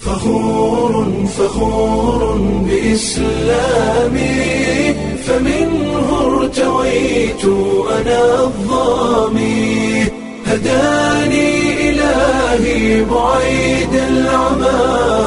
فخور فخور بإسلامي فمنه ارتويت أنا الظامي هداني إلهي بعيد العمى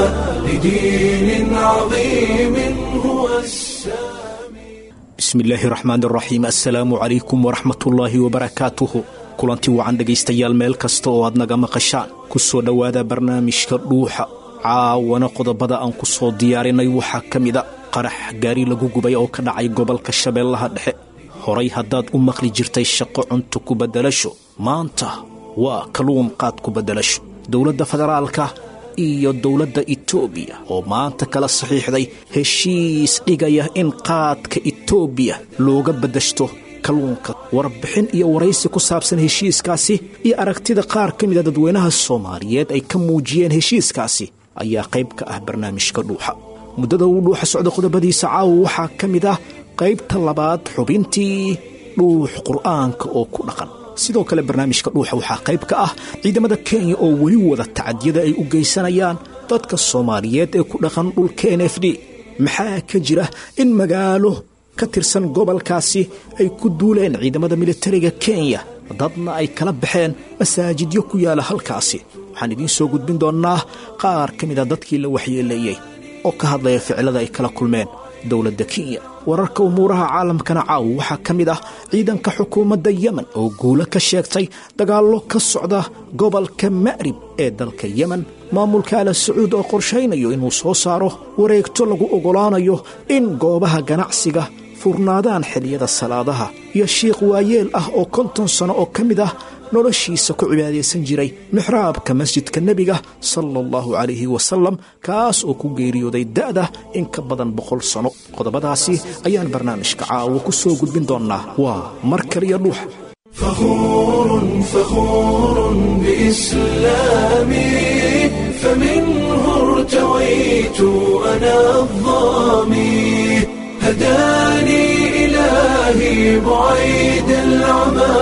لدين عظيم هو السامي bismillaahi raxmaan raxiim assalaamu calaykum waraxmatullaahi wabarakaatuhu kulanti wacan dhegaystayaal meel kasta oo aad naga maqashaan ku soo dhowaada barnaamijka dhuuxa caawana qodobada aan ku soo diyaarinay waxaa ka mida qarax gaari lagu gubay oo ka dhacay gobolka shabeellaha dhexe horay haddaad u maqli jirtay shaqo cunto ku beddelasho maanta waa kaluun qaad ku beddelasho dowladda federaalka iyo dowladda etoobiya oo maanta kala saxiixday heshiis dhigaya in qaadka etoobiya looga beddeshto kalluunka warbixin iyo waraysi ku saabsan heshiiskaasi iyo aragtida qaar ka mida dadweynaha soomaaliyeed ay ka muujiyeen heshiiskaasi ayaa qayb ka ah barnaamijka dhuuxa muddada uu dhuuxa socda qodobadiisa caawa waxaa ka mid ah qaybta labaad xubintii dhuux qur'aanka oo ku dhaqan sidoo kale barnaamijka dhuuxa waxaa qayb ka ah ciidamada kenya oo weli wada tacadiyada ay u geysanayaan dadka soomaaliyeed ee ku dhaqan dhulka n f d maxaa ka jira in magaalo ka tirsan gobolkaasi ay ku duuleen ciidamada militariga kenya dadna ay kala baxeen masaajidyo ku yaala halkaasi waxaan idiin soo gudbin doonnaa qaar ka mida dadkii la waxyeeleeyey oo ka hadlaya ficilada ay kala kulmeen dowladda kenya wararka umuuraha caalamkana caawa waxaa ka mid ah ciidanka xukuumadda yemen oo guulo ka sheegtay dagaallo ka socda gobolka ma'rib ee dalka yemen maamulka ala sacuud oo qorshaynayo inuu soo saaro wareegto lagu oggolaanayo in goobaha ganacsiga furnaadaan xilliyada salaadaha iyo shiikh waayeel ah oo konton sano oo ka mid ah noloshiisa ku cibaadaysan jiray mixraabka masjidka nebiga sala allahu calayhi wasalam kaas oo ku geeriyooday da'da in ka badan boqol sano qodobadaasi ayaan barnaamijka caawo ku soo gudbin doonnaa waa mar kaliya dhuuxa فخور فخور بإسلامي فمنه ارتويت أنا الظامي هداني إلهي بعيد العمى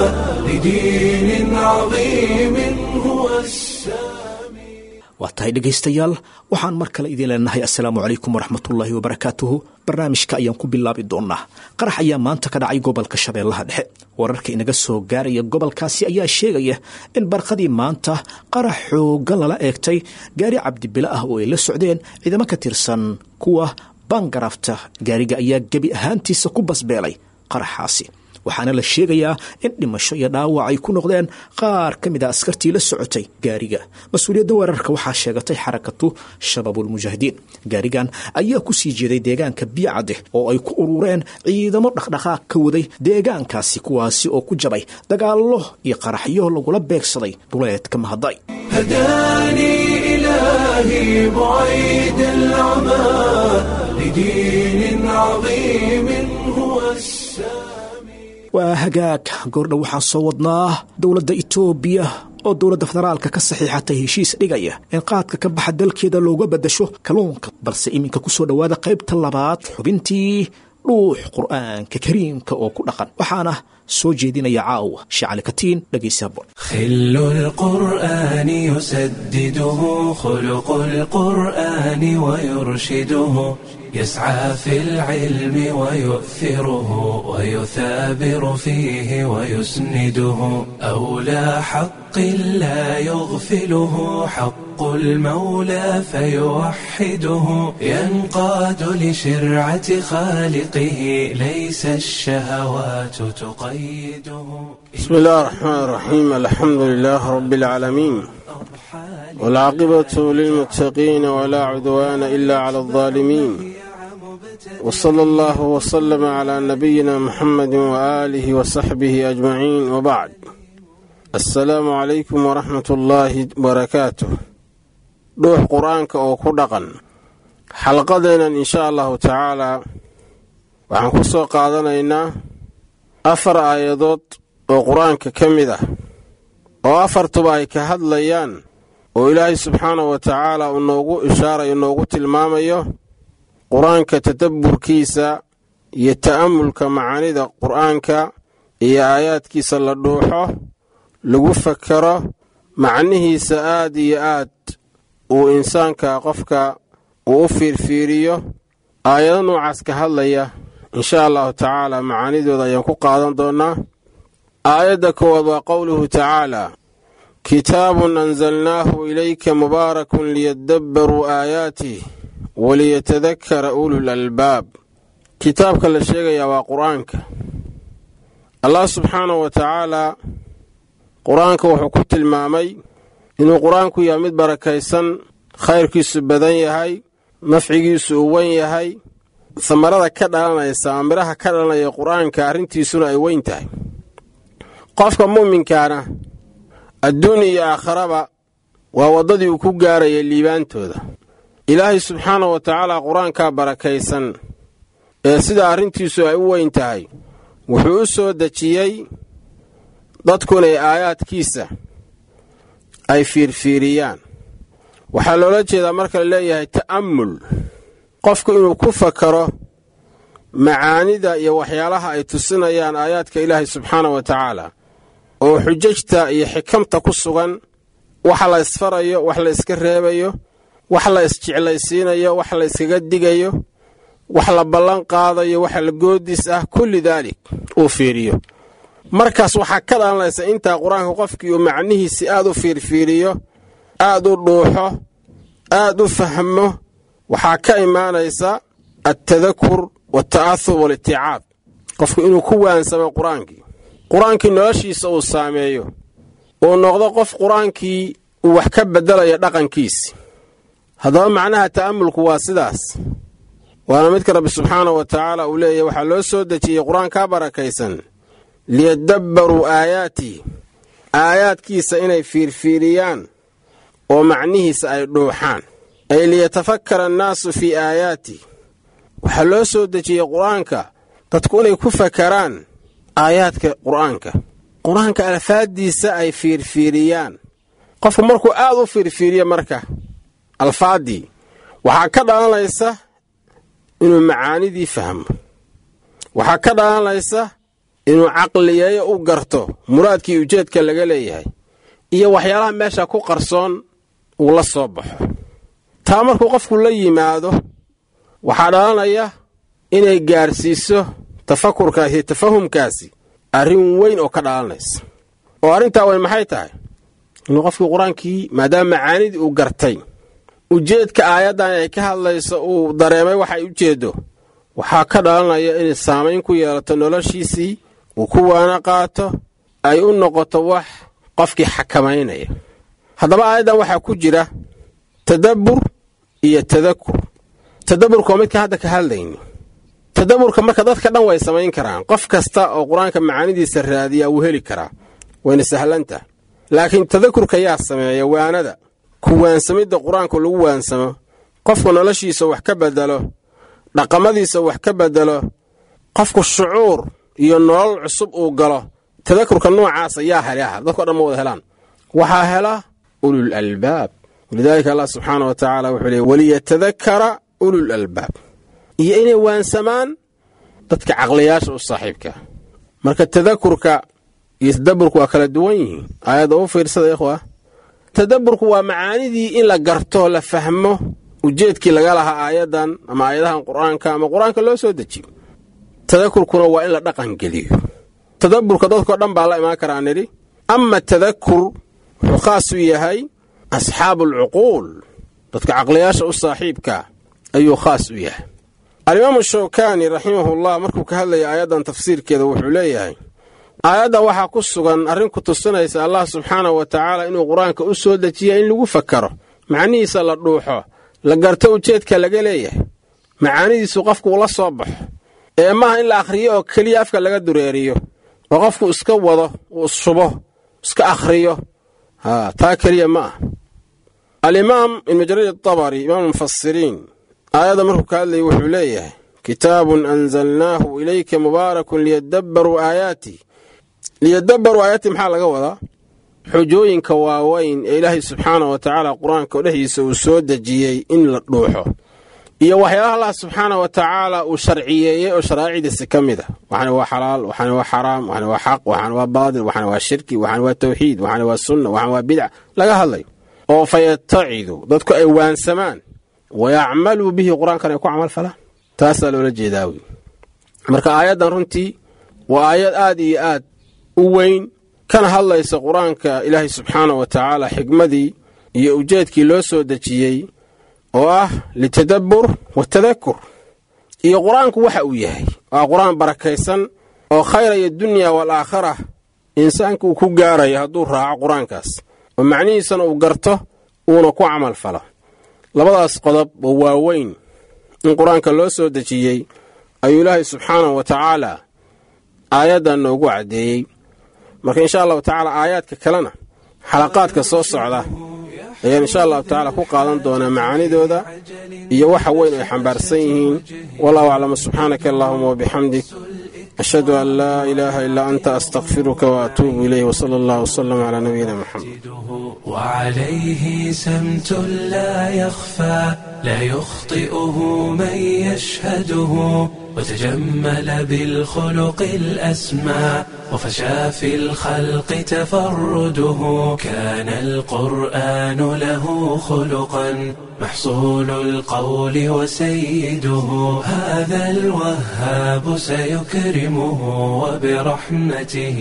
لدين عظيم هو السامي waa tahay dhegaystayaal waxaan mar kale idiin leenahay assalaamu calaykum waraxmatullaahi wabarakaatuhu barnaamijka ayaan ku bilaabi doonnaa qarax ayaa maanta ka dhacay gobolka shabeellaha dhexe wararka inaga soo gaaraya gobolkaasi ayaa sheegaya in barqadii maanta qarax xooggan lala eegtay gaari cabdibile ah oo ay la socdeen ciidamo ka tirsan kuwa bangarafta gaariga ayaa gebi ahaantiisa ku basbeelay qaraxaasi waxaana la sheegayaa in dhimasho iyo dhaawac ay ku noqdeen qaar ka mid a askartii la socotay gaariga mas-uuliyadda weerarka waxaa sheegatay xarakatu shabaabulmujaahidiin gaarigan ayaa ku sii jeeday deegaanka biicadeh oo ay ku urureen ciidamo dhaqdhaqaaq ka waday deegaankaasi kuwaasi oo ku jabay dagaallo iyo qaraxyo lagula beegsaday duleedka mahaday هداني إلهي بعيد العمى لدين عظيم هو السامي waa hagaag goordha waxaan soo wadnaa dowladda itoobiya oo dowladda federaalka ka saxiixatay heshiis dhigaya in qaadka ka baxa dalkeeda looga beddasho kalluunka balse iminka ku soo dhowaada qaybta labaad xubintii dhuux qur'aanka kariimka oo ku dhaqan waxaana soo jeedinaya caawa shacali katiin dhegaysa bon خل القرآن يسدده خلق القرآن ويرشده يسعى في العلم ويؤثره ويثابر فيه ويسنده أولى حق لا يغفله حق المولى فيوحده ينقاد لشرعة خالقه ليس الشهوات تقيده بسم الله الرحمن الرحيم الحمد لله رب العالمين والعاقبة للمتقين ولا عدوان إلا على الظالمين وصلى الله وسلم على نبينا محمد وآله وصحبه أجمعين وبعد السلام عليكم ورحمة الله وبركاته dhuux qur-aanka oo ku dhaqan xalqadeennan insha allahu tacaalaa waxaan ku soo qaadanaynaa afar aayadood oo qur-aanka ka mid ah oo afartuba ay ka hadlayaan oo ilaahay subxaanahu wa tacaala uu noogu ishaarayo noogu tilmaamayo qur-aanka tadabburkiisa iyo ta'amulka macaanida qur-aanka iyo aayaadkiisa la dhuuxo lagu fakaro macnihiisa aad iyo aad uu insaanka qofka uu u fiirfiiriyo aayado noocaas ka hadlaya insha allahu tacaala macaanidooda ayaan ku qaadan doonnaa aayadda koowaad waa qowluhu tacaala kitaabun anzalnaahu ilayka mubaarakun liyadabbaruu aayaatih waliyatadakara ulul albaab kitaabka la sheegayaa waa qur-aanka allah subxaanahu wa tacaalaa qur-aanka wuxuu ku tilmaamay inuu qur-aanku yahay mid barakaysan khayrkiisu badan yahay nafcigiisu uu wen yahay samarada ka dhalanaysa ama midhaha ka dhalanaya qur-aanka arrintiisuna ay weyn tahay qofka mu'minkaana adduun iyo aakharaba waa waddadii uu ku gaarayay liibaantooda ilaahay subxaanahu wa tacaala qur-aankaa barakaysan ee sida arrintiisu ay u weyn tahay wuxuu u soo dejiyey dadku inay aayaadkiisa ay fiirfiiriyaan waxaa loola jeedaa marka la leeyahay ta'ammul qofku inuu ku fakaro macaanida iyo waxyaalaha ay tusinayaan aayaadka ilaahay subxaanahu wa tacaala oo xujajta iyo xikamta ku sugan wax la ysfarayo wax la yska reebayo wax la isjeclaysiinayo wax la yskaga digayo wax la ballan qaadayo wax la goodis ah kulli daalik uu fiiriyo markaas waxaa ka dhalanaysa intaa qur-aanka qofkii uu macnihiisi aad u fiirfiiriyo aad u dhuuxo aad u fahmo waxaa ka imaanaysa altadakur waalta'ahur waaliticaab qofku inuu ku waansamo qur-aankii qur-aankii noloshiisa uu saameeyo uu noqdo qof qur-aankii uu wax ka beddelayo dhaqankiisi haddaba macnaha ta'amulku waa sidaas waana midka rabbi subxaanahu wa tacaala uu leeyahy waxaa loo soo dejiyey qur-aankaa barakaysan liyadabbaruu aayaatihi aayaadkiisa inay fiirfiiriyaan oo macnihiisa ay dhuuxaan ay liyatafakkara annaasu fii aayaatih waxaa loo soo dejiyey qur-aanka dadku inay ku fakaraan aayaadka qur-aanka qur-aanka alfaaddiisa ay fiirfiiriyaan qofku markuu aad u fiirfiiriyo marka alfaaddii waxaa ka dhalanaysa inuu macaanidii fahmo waxaa ka dhalanaysa inuu caqliyeeyo u garto muraadkii ujeedka laga leeyahay iyo waxyaalaha meesha ku qarsoon uu la soo baxo taa markuu qofku la yimaado waxaa dhalanaya inay gaarsiiso tafakurkaasi iyo tafahumkaasi arrin weyn oo ka dhalanaysa oo arrintaa weyn maxay tahay inuu qofkii qur-aankii maadaama macaanidii uu gartay ujeedka aayaddan ay ka hadlayso uu dareemay waxay ujeeddo waxaa ka dhalanaya inay saamayn ku yeelato noloshiisii uu ku waana qaato ay u noqoto wax qofkii xakamaynaya haddaba aayaddan waxaa ku jira tadabbur iyo tadakur tadabburka waa midka hadda ka hadlayni tadabburka marka dadka dhan way samayn karaan qof kasta oo qur-aanka macaanidiisa raadiya wuu heli karaa wayna sahlantah laakiin tadakurka yaa sameeya waanada ku waansamidda qur-aanku lagu waansamo qofku noloshiisa wax ka bedelo dhaqamadiisa wax ka bedelo qofku shucuur iyo nolol cusub uu galo tadakurka noocaasa yaa helaha dadko dhan ma wada helaan waxaa hela ulul albaab walidaalika allah subxaana wa tacaala wuxuu leey waliyatadakara ulul albaab iyo inay waansamaan dadka caqliyaasha u saaxiibka marka tadakurka iyo tadaburku waa kala duwan yihiin aayadda u fiirsada ikhwa tadaburku waa macaanidii in la garto la fahmo ujeedkii laga lahaa aayaddan ama aayadahan qur-aanka ama qur-aanka loo soo dejiyo tadakurkuna waa in la dhaqan geliyo tadaburka dadkao dhan baa la imaan karaa nidhi ama tadakur wuxuu khaas u yahay asxaabu alcuquul dadka caqliyaasha u saaxiibka ayuu khaas u yahay alimaamu shawkaani raximahullah markuu ka hadlaya aayaddan tafsiirkeeda wuxuu leeyahay aayadda waxaa ku sugan arrin ku tusinaysa allah subxaanahu wa tacaala inuu qur-aanka u soo dejiya in lagu fakaro macnihiisa la dhuuxo la garto ujeedka laga leeyahay macaanidiisu qofku ula soo baxo ee maaha in la akhriyo oo keliya afka laga dureeriyo oo qofku iska wado uu isshubo iska akhriyo haa taa keliya ma ah alimaam ibnu jariir atabari imaam mufasiriin aayadda markuu ka hadlayay wuxuu leeyahay kitaabun anzalnaahu ilayka mubaarakun liyadabbaruu aayaati liyadabbaruu aayaati maxaa laga wadaa xujooyinka waaweyn ee ilaahay subxaana wa tacaala qur-aanka dhexdiisa uu soo dejiyey in la dhuuxo iyo waxyaalaha allah subxaana wa tacaala uu sharciyeeyey oo sharaaicdiisa ka mid a waxana waa xalaal waxana waa xaraam waxana waa xaq waxana waa baadil waxana waa shirki waxana waa tawxiid waxana waa sunna waxana waa bidca laga hadlayo oo fayataciduu dadku ay waansamaan wayacmaluu bihi qur-aankan ay ku camal falaan taasaa loola jeedaa wey marka aayaddan runtii waa aayad aad iyo aad u weyn kana hadlaysa qur-aanka ilaahay subxaana wa tacaala xikmadii iyo ujeedkii loo soo dejiyey oo ah litadabbur watadakur iyo qur-aanku waxa uu yahay waa qur-aan barakaysan oo khayraya dunya waalaakhara insaanka uu ku gaarayo hadduu raaco qur-aankaas oo macnihiisana uu garto uuna ku camal falo labadaas qodob oo waaweyn in qur-aanka loo soo dejiyey ayuu ilaahay subxaanahu wa tacaala aayaddan noogu caddeeyey marka insha allahu tacaala aayaadka kalena xalaqaadka soo socda ayaan insha allahu tacaala ku qaadan doonaa macaanidooda iyo waxa weyn ay xambaarsan yihiin wallahu aclam subxaanaka allahuma wabixamdik ashhadu an laa ilaaha ilaa anta astakfiruka waatuubu ilayh wsala allah wsalam calaa nabiyina moxamed وعليه سمت لا يخفى لا يخطئه من يشهده وتجمل بالخلق الأسمى وفشى في الخلق تفرده كان القرآن له خلقا محصول القول وسيده هذا الوهاب سيكرمه وبرحمته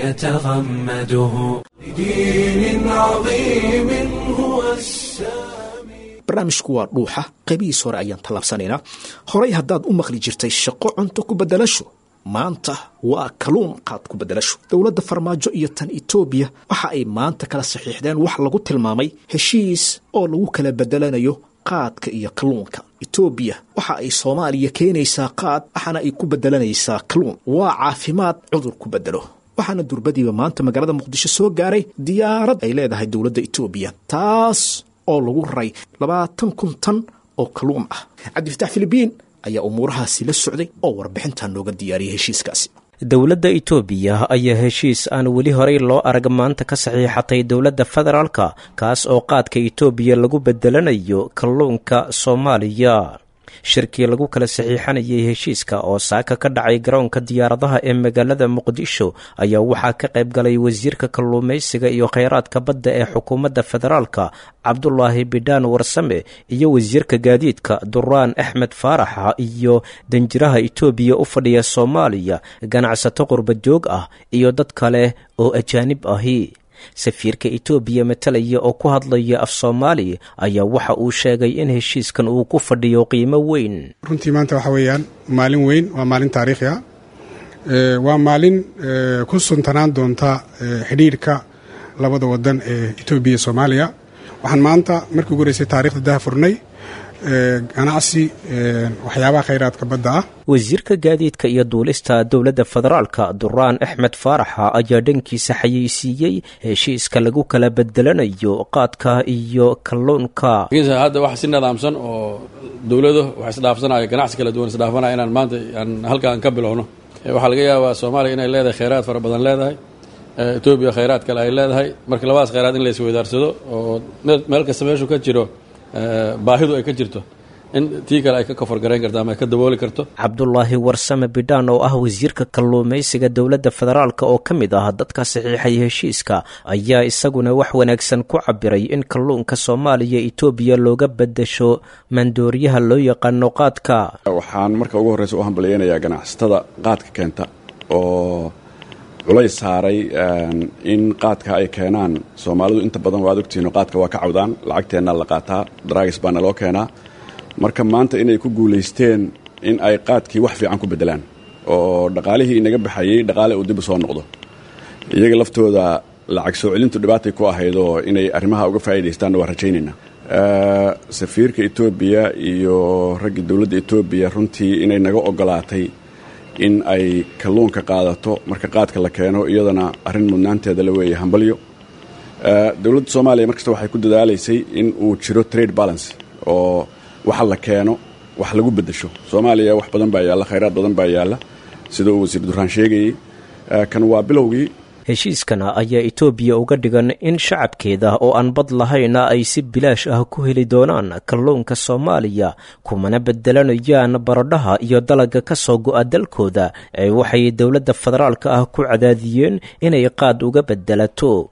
يتغمده لدين عظيم هو السامي barnaamijku waa dhuuxa qaybihiis hore ayaan tallaabsanaynaa horay haddaad u maqli jirtay shaqo cunto ku beddelasho maanta waa kaluun qaad ku beddelasho dowladda farmaajo iyo tan etoobiya waxa ay maanta kala saxiixdeen wax lagu tilmaamay heshiis oo lagu kala beddelanayo qaadka iyo kalluunka etoobiya waxa ay soomaaliya keenaysaa qaad waxaana ay ku beddelanaysaa kalluun waa caafimaad cudur ku beddelo waxaana durbadiiba maanta magaalada muqdisho soo gaaray diyaarad ay leedahay dowladda etoobiya taas oo lagu raray labaatan kun tan oo kalluun ah cabdifatax filibiin ayaa umuurahaasi la socday oo warbixintan nooga diyaariyay heshiiskaasi dowladda itoobiya ayaa heshiis aan weli horey loo arag maanta ka saxiixatay dowladda federaalka kaas oo qaadka itoobiya lagu bedelanayo kalluunka soomaaliya shirkii lagu kala saxiixanayay heshiiska oo saaka ka dhacay garoonka diyaaradaha ee magaalada muqdisho ayaa waxaa ka qayb galay wasiirka kalluumaysiga iyo kheyraadka badda ee xukuumadda federaalka cabdulaahi bidhaan warsame iyo wasiirka gaadiidka duraan axmed faaraxa iyo danjiraha itoobiya u fadhiya soomaaliya ganacsato qurbajoog ah iyo dad kale oo ajaanib ahi safiirka itoobiya matalaya oo ku hadlaya af soomaali ayaa waxa uu sheegay in heshiiskan uu ku fadhiyo qiimo weyn runtii maanta waxa weeyaan maalin weyn waa maalin taariikhi ah waa maalin ku suntanaan doonta xidhiirhka labada wadan ee etoobiya soomaaliya waxaan maanta markii ugu horeysay taarikhda daha furnay ganacsi waxyaabaha khayraadka badda ah wasiirka gaadiidka iyo duulista dowladda federaalka duraan axmed faaraxa ayaa dhankiisa xayeysiiyey heshiiska lagu kala bedelanayo qaadka iyo kalluunka hadda wax si nidaamsan oo dowlado wax isdhaafsanaya ganacsi kala duwan isdhaafanaya inaan maanta aan halkaan ka bilowno waxaa laga yaabaa soomaaliya inay leedahay kheyraad fara badan leedahay etoobiya kheyraad kale ay leedahay marka labadaas kheyraad in la isweydaarsado oo meel kasta meeshu ka jiro baahidu ay ka jirto in tii kale ay ka koforgarayn karto ama ay ka dabooli karto cabdulaahi warsame bidhaan oo ah wasiirka kalluumaysiga dowladda federaalka oo ka mid ah dadka saxiixay heshiiska ayaa isaguna wax wanaagsan ku cabiray in kalluunka soomaaliya etoobiya looga bedasho maandooriyaha loo yaqaano qaadka waxaan marka ugu horreysa u hambalyeynayaa ganacsatada qaadka keenta oo culays saaray in qaadka ay keenaan soomaalidu inta badan waad ogtihiin qaadka waa ka cawdaan lacagteenna la qaataa daraagis baana loo keenaa marka maanta inay ku guulaysteen in ay qaadkii wax fiican ku beddelaan oo dhaqaalihii inaga baxayey dhaqaale uu dib u soo noqdo iyaga laftooda lacag soo celintu dhibaatay ku ahaydoo inay arrimaha uga faa'iidaystaanna waa rajaynaynaa safiirka etoobiya iyo raggii dowladda etoobiya runtii inay naga ogolaatay in ay kalluunka qaadato marka qaadka la keeno iyadana arrin mudnaanteeda la weeye hambalyo dowladda soomaaliya markasta waxay ku dadaalaysay in uu jiro trade balance oo waxa la keeno wax lagu beddesho soomaaliya wax badan baa yaalla khayraad badan baa yaalla sida uu wasiir duraan sheegayey kan waa bilowgii heshiiskana ayaa etoobiya uga dhigan in shacabkeeda oo aan bad lahayna ay si bilaash ah ku heli doonaan kalluunka soomaaliya kumana bedelanayaan baradhaha iyo dalaga ka soo go'a dalkooda ee waxay dowladda federaalka ah ku cadaadiyeen inay qaad uga bedelato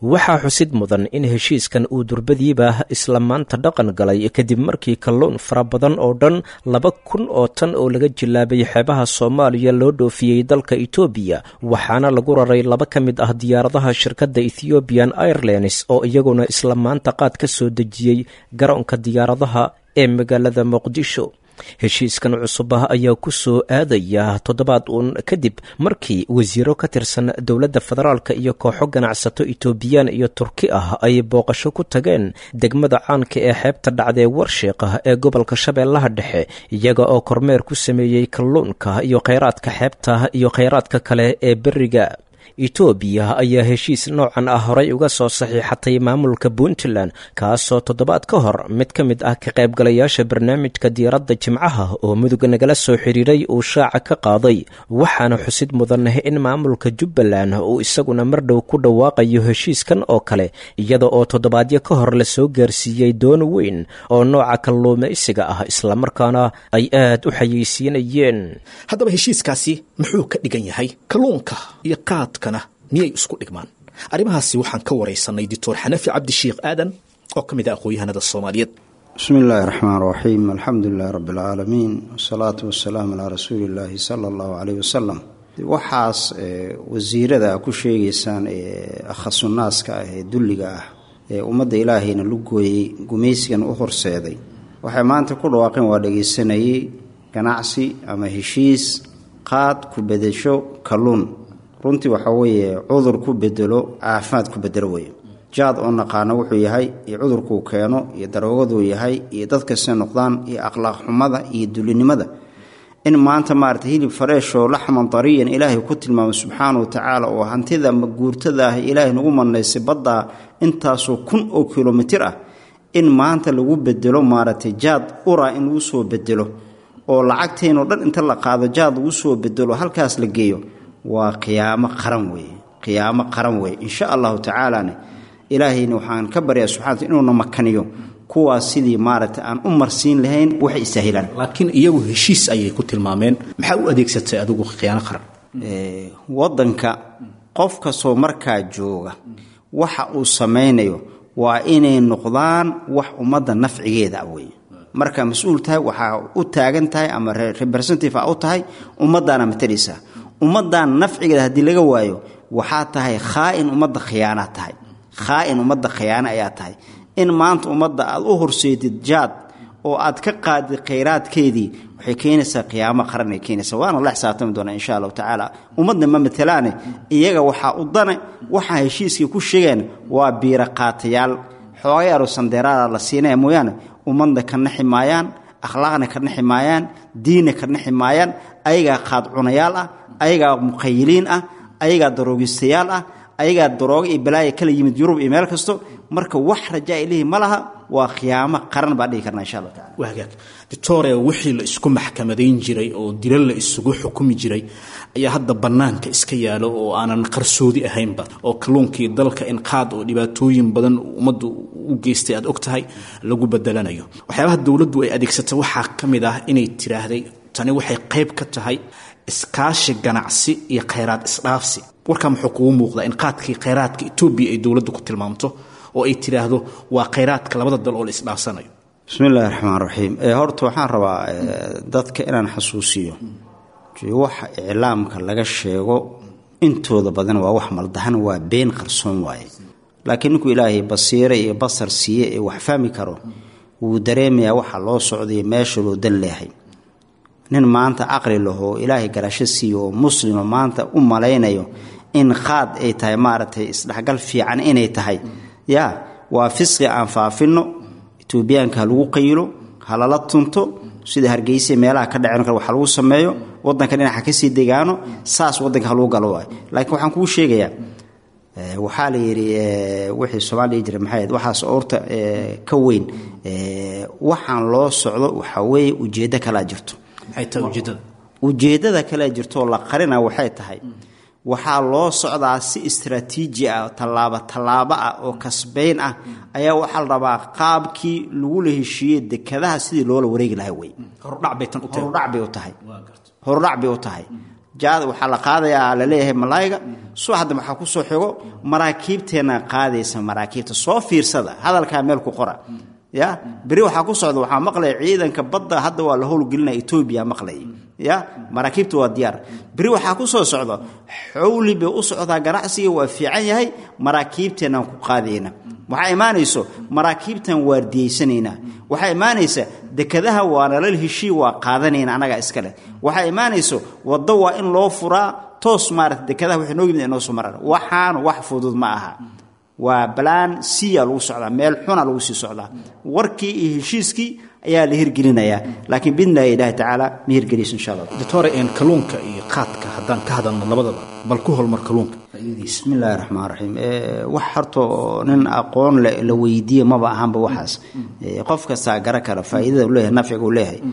waxaa xusid mudan in heshiiskan uu durbadiiba isla maanta dhaqan galay kadib markii kalluun fara badan oo dhan laba kun oo tan oo laga jilaabay xeebaha soomaaliya loo dhoofiyey dalka etoobiya waxaana lagu raray laba ka mid ah diyaaradaha shirkadda ethiobian airlines oo iyaguna isla maanta qaad ka soo dejiyey garoonka diyaaradaha ee magaalada muqdisho heshiiskan cusub ah ayaa ku soo aadaya toddobaad uun kadib markii wasiiro ka tirsan dowladda federaalka iyo kooxo ganacsato etoobiyaan iyo turki ah ay booqasho ku tageen degmada caanka ee xeebta dhacdee warsheeqa ee gobolka shabeellaha dhexe iyaga oo kormeer ku sameeyey kalluunka iyo kheyraadka xeebta iyo kheyraadka kale ee beriga etoobiya ayaa heshiis noocan ah horay uga soo saxiixatay maamulka puntland kaasoo toddobaad ka hor mid ka mid ah ka qaybgalayaasha barnaamijka diiradda jimcaha oo mudug nagala soo xidhiiray uu shaaca ka qaaday waxaana xusid mudan in maamulka jubbaland uu isaguna mar dhow ku dhawaaqayo heshiiskan oo kale iyada oo toddobaadyo ka hor la soo gaarsiiyey doon weyn oo nooca kalluumaysiga ah islamarkaana ay aad u xayeysiinayeen haddaba heshiiskaasi muxuu ka dhigan yahay kalluunka iyo qaadkana miyay isku dhigmaan arrimahaasi waxaan ka waraysanay doctor xanafi cabdishiikh aadan oo ka mid ah aqoon-yahanada soomaaliyeed bismi illaahi raxmaan raxiim alxamdu lilahi rabbi alcaalamiin wasalaatu wasalaamu calaa rasuuli illaahi sala allahu caleyh wasalam waxaas wasiirada ku sheegaysaan ee akhasunnaaska ah ee dulliga ah ee ummadda ilaahayna lu gooyey gumaysigan u horseeday waxay maanta ku dhawaaqeen waa dhagaysanayey ganacsi ama heshiis qaad ku bedesho kalluun runtii waxaa weeye cudur ku bedelo caafimaad ku bedelo weeye jaad oo naqaano wuxuu yahay iyo cudurkuu keeno iyo daroogaduu yahay iyo dadkasta noqdaan iyo akhlaaq xumada iyo dulinimada in maanta maarata hilib fareeshoo laxman dariyan ilaahay ku tilmaamay subxaana wa tacaala oo hantida guurtada ah ilaahay nagu manaysay baddaa intaasoo kun oo kilomitir ah in maanta lagu bedelo maaragtay jaad ura in lagu soo bedelo oo lacagteenoo dhan inta la qaado jaad lagu soo bedelo halkaas la geeyo waa qiyaamo qaran weeye qiyaamo qaran weeye insha allahu tacaalane ilaahayna waxaan ka baryaa subxana wata inuuna makaniyo kuwaas sidii maaragtay aan u marsiin lahayn waxay istaahilaan laakiin iyagu heshiis ayay ku tilmaameen maxaa u adeegsatay adigu khiyaano qaran waddanka qof kastoo markaa jooga waxa uu samaynayo waa inay noqdaan wax ummadda nafcigeeda ah weeye markaa mas-uul tahay waxaa u taagan tahay ama representative a u tahay ummaddaana matalaysaa ummaddan nafcigeeda haddii laga waayo waxaa tahay khaa'in ummadda khiyaanaa tahay khaa'in ummadda khiyaano ayaa tahay in maanta ummadda aad u horseedid jaad oo aad ka qaadid khayraadkeedii waxay keenaysaa qiyaamo qaran ay keenaysaa waana la xisaabtami doonaa insha allahu tacaala ummadda ma matalaane iyaga waxaa u dane waxaa heshiiskii ku sheegeen waa biira qaatayaal xoogay aro sandeeraada la siinaya mooyaane ummadna ka naxi maayaan akhlaaqna ka naxi maayaan diinna ka naxi maayaan ayagaa qaad cunayaal ah ayagaa muqayiliin ah ayagaa daroogistayaal ah ayagaa daroogo iyo balaaya kala yimid yurub iyo meel kasto marka wax rajaa ilihii ma laha waa khiyaamo qaran baan dhihi karna insha allah tacala waa hagaag doctore wixii la isku maxkamadayn jiray oo dilo la isugu xukumi jiray ayaa hadda bannaanka iska yaalo oo aanan qarsoodi ahaynba oo kalluunkii dalka in qaad oo dhibaatooyin badan ummaddu u geystay aad og tahay lagu bedelanayo waxyaabaha dowladdu ay adeegsatay waxaa ka mid ah inay tiraahday tani waxay qayb ka tahay iskaashi ganacsi iyo khayraad isdhaafsi warkaa muxuu kugu muuqdaa in qaadkii khayraadka etoobiya ay dowladdu ku tilmaamto oo ay tidhaahdo waa khayraadka labada dal oo la isdhaafsanayo bismi illaahi raxmaan raxiim horta waxaan rabaa dadka inaan xasuusiyo waxa iclaamka laga sheego intooda badan waa wax maldahan waa been qarsoon waaye laakiin ninkuu ilaahay basiire iyo basar siiye ee wax fahmi karo wuu dareemayaa waxa loo socday meesha loo dan leehay nin maanta caqli lahoo ilaahay garasho siiyo oo muslimo maanta u malaynayo in qaad ay tahay maaragtay isdhexgal fiican inay tahay yaa waa fisqi aan faafinno etoobiyaanka ha lagu qayilo halala tunto sida hargeysa meelaha ka dhacen kale wax lagu sameeyo wadanka dhinaca kasii degaano saas wadanka ha lagu galo waayo laakiin waxaan kuu sheegayaa waxaa la yidhi wixii soomaaliya jira maxay waxaas oorta ka weyn waxaan loo socdo waxaa weeye ujeeddo kalaa jirto maxay tahay ujeeddada ujeeddada kale jirtoo la qarina waxay tahay waxaa loo socdaa si istraatiiji ah tallaabo tallaabo ah oo kasbayn ah ayaa waxaa la rabaa qaabkii lagula heshiiyey dekadaha sidii loola wareegi lahaa wey horudhac bay tan u tahay horudhac bay u tahay horudhac bay u tahay jaad waxaa la qaadayaa laleeyahay malaayiga subaxda waxaa ku soo xigo maraakiibteenna qaadaysa maraakiibta soo fiirsada hadalkaa meel ku qora ya beri waxaa ku socda waxaa maqlaya ciidanka badda hadda waa la howlgelinaya etoobiya maqlay ya maraakiibta waa diyaar beri waxaa ku soo socda xowli bay u socdaa ganacsiga waa fiican yahay maraakiibteenaan ku qaadayna waxaa imaanayso maraakiibtan waardiyeysanaynaa waxaa imaanaysa dekadaha waa nalal heshii waa qaadanayna annagaa iska leh waxaa imaanayso waddo waa in loo furaa toos maarata dekadaha waxay noo yimid inoo soo maraan waxaan wax fudud ma aha waa balaan siya lagu socdaa meel xuna lagu sii socdaa warkii iyo heshiiskii ayaa la hirgelinayaa laakiin bidnillahi ilaahi tacaala ma hirgelayso insha allah doctore een kalluunka iyo qaadka haddaan ka hadalno labadaba bal ku holmar kalluunka bismi illaahi raxmaan raxiim wax horta nin aqoon le la weydiiye maba ahanba waxaas qof kastaa gara kara faa'iidada u leeyahay nafciga uu leeyahay